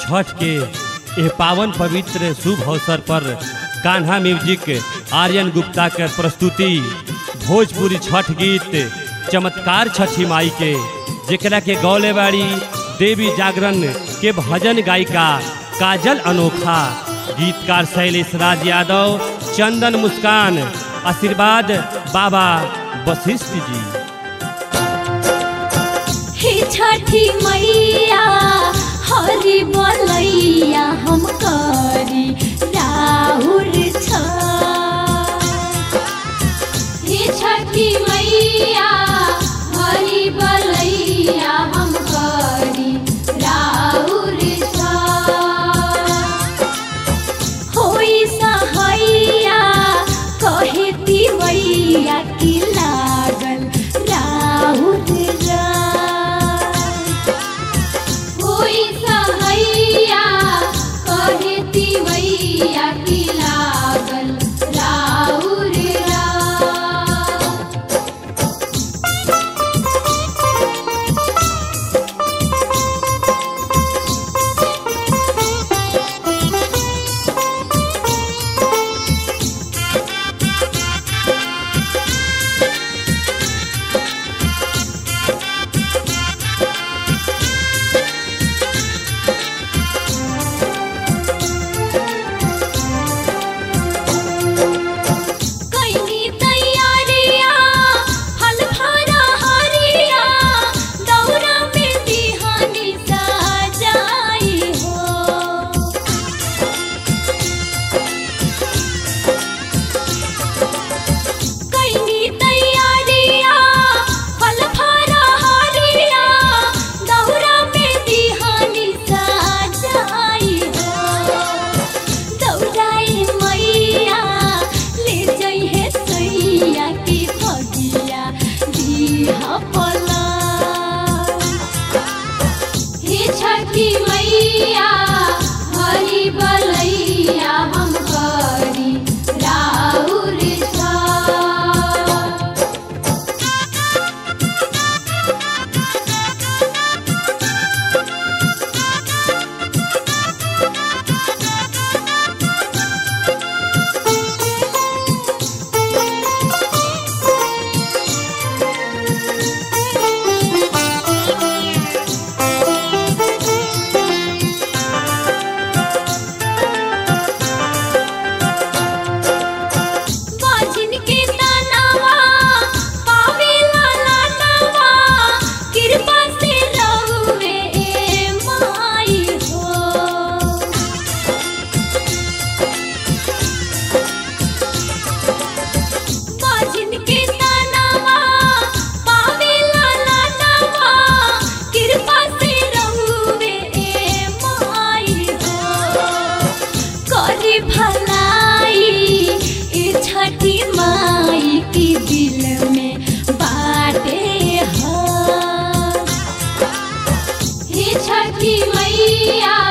छठ के यह पावन पवित्र शुभ अवसर पर कान्हा म्यूजिक आर्यन गुप्ता के प्रस्तुति भोजपुरी छठ गीत चमत्कार छठी माई के जेकरा के गौले बाड़ी देवी जागरण के भजन गायिका काजल अनोखा गीतकार शैलेश राज यादव चंदन मुस्कान आशीर्वाद बाबा वशिष्ठ जी हे छठी मैया हरि बोलैया हम करी राहुल छ हे छठी मैया हरि बोलैया हम करी राहुल छ होई सहैया कहे तिवैया की लागल राहुल होई सहैया कहे तिवैया की लागल राहुल कैनी तैयारिया हल भरा हरिया दौरा में बिहानी सजाई हो कैनी तैयारिया फल भरा हरिया दौरा में बिहानी सजाई हो दौड़ाई मैया ले जइहे सैया की फगिया दीहा पला हे छठी मैया हरि बलैया हम करी राहुल छ बाजिन के तनावा पावेला लानवा कृपा से रहुवे माई हो बाजिन के तनावा पावेला लानवा कृपा से रहुवे माई हो करी भलाई ए छठी माई की दिल में बाटे है हे छठी मैया